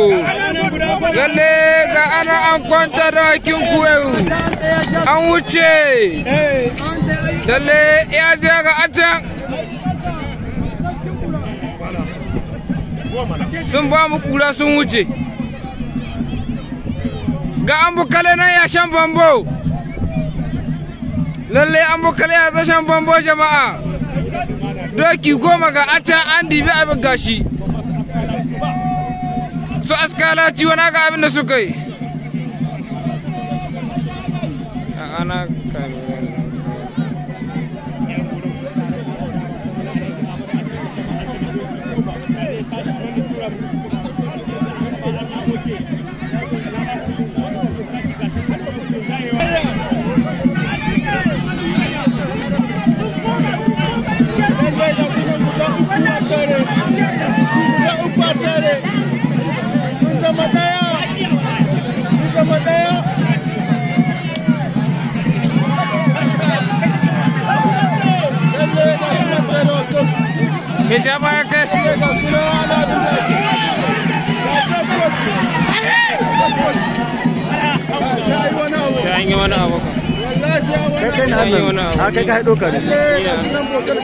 lalle ga ana an kwanta da hakin kuwa an wuce lalle ya je ga a can sun ba mu kura sun wuce ga an bukale nan ya shan bambo lalle an bukale ya zashen bambo jama'a doki goma ga a can an dibi abin gashi su askala ciwo na ga abin da suka yi ana Me ta baya kai? Sai an yi wani abu. kai kai na hannun a kai ka haɗo ka ne